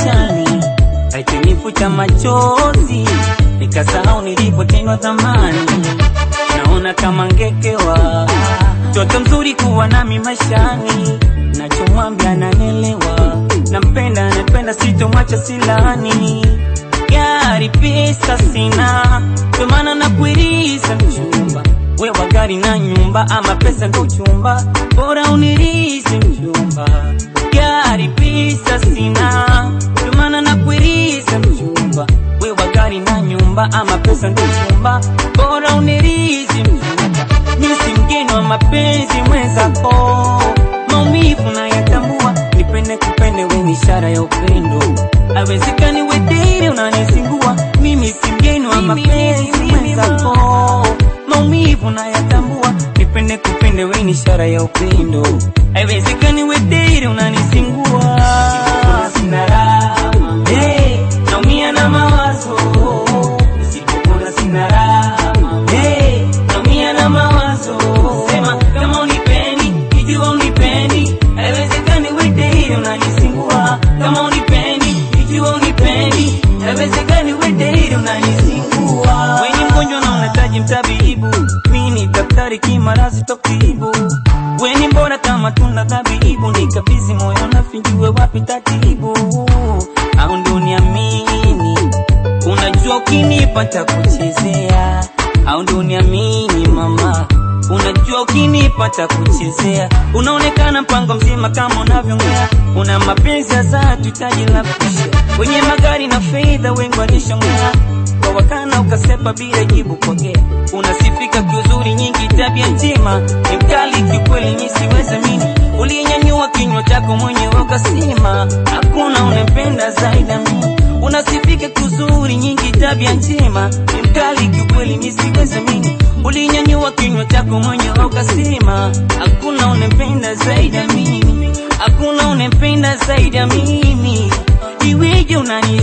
maishani, haikunifuta machozi, nikasahau nilipotendwa zamani. Naona kama ngekewa, mtoto mzuri kuwa nami maishani, nachomwambia nanelewa, nampenda napenda, sitomwacha silani gari pesa sina, ndio maana nakuiriza mchumba. Wewe gari na nyumba, ama pesa ndo chumba, bora unirize mchumba. Gari pesa sina, ndio maana nakuiriza mchumba. Wewe gari na nyumba, ama pesa ndo chumba, bora unirize mchumba. Mimi si mgeni wa mapenzi mwenzako, maumivu nayatambua, nipende kupende, we ni ishara ya upendo Haiwezekani we daily unanisingua, mimi si mgeni wa mapenzi mwenzako, maumivu nayatambua, nipende kupende, we ni ishara ya upendo. Haiwezekani we daily unanisingua, sina raha, hey, naumia na mawazo, nisipokula sina raha, hey, naumia na mawazo, sema kama unipendi, ikiwa unipendi, haiwezekani we daily unanisingua, kama unipendi ikiwa unipendi, haiwezekani we daily unanisingua. Wewe ni mgonjwa na unahitaji mtabibu, mimi ni daktari kimarazi tokibu. Wewe ni bora kama tunda dhabibu, nikabidhi moyo na finjue wapi tatibu, au ndo niamini Unajua ukinipa kuchezea, au ndo niamini mama Unajua ukinipa kuchezea, unaonekana mpango mzima kama unavyongea. Una mapenzi ya dhati, taji la kushia, wenye magari na fedha wengi walishongea kwa wakana, ukasepa bila jibu pokea. Unasifika kiuzuri, nyingi tabia njema, ni mkali kiukweli, mimi siwezi mini. Ulinyanyua kinywa chako mwenyewe ukasema, hakuna unempenda zaidi ya mimi. Unasifika kiuzuri, nyingi tabia njema, ni mkali kiukweli, mimi siwezi mini. Ulinyanyua kinywa chako mwenyewe ukasema, hakuna unempenda zaidi ya mimi, hakuna unempenda zaidi ya mimi. Iweje unani